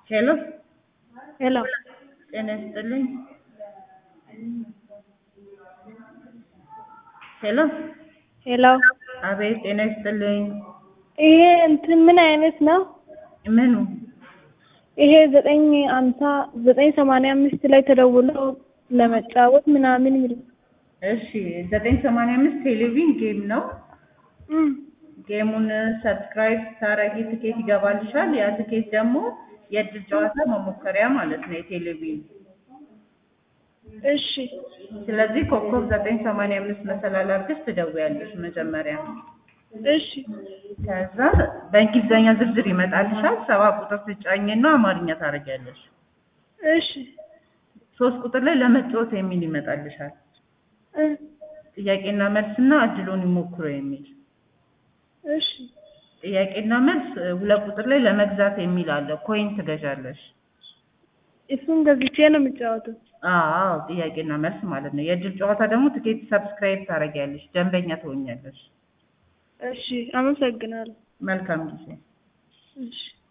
ሄሎ ሄሎ ጤና ይስጥልኝ። ሄሎ ሄሎ አቤት ጤና ይስጥልኝ። ይሄ እንትን ምን አይነት ነው? ምኑ? ይሄ ዘጠኝ አምሳ ዘጠኝ ሰማንያ አምስት ላይ ተደውሎ ለመጫወት ምናምን ይል እሺ ዘጠኝ ሰማንያ አምስት ቴሌቪዥን ጌም ነው። እም፣ ጌሙን ሰብስክራይብ ስታረጊ ትኬት ይገባልሻል። ያ ትኬት ደግሞ የእድል ጨዋታ መሞከሪያ ማለት ነው የቴሌቪዥን። እሺ ስለዚህ ኮከብ ዘጠኝ ሰማንያ አምስት መሰላል አድርገሽ ትደውያለሽ መጀመሪያ። እሺ ከዛ በእንግሊዝኛ ዝርዝር ይመጣልሻል። ሰባ ቁጥር ትጫኝና አማርኛ ታደርጊያለሽ። እሺ ሶስት ቁጥር ላይ ለመጫወት የሚል ይመጣልሻል። እ ጥያቄና መልስና እድሉን ይሞክሩ የሚል እሺ ጥያቄና መልስ እ፣ ሁለት ቁጥር ላይ ለመግዛት የሚል አለ። ኮይን ትገዣለሽ። እሱን ገዝቼ ነው የምጫወተው። አዎ ጥያቄና መልስ ማለት ነው። የእድል ጨዋታ ደግሞ ትኬት ሰብስክራይብ ታደርጊያለሽ፣ ደንበኛ ትሆኛለሽ። እሺ አመሰግናለሁ። መልካም ጊዜ። እሺ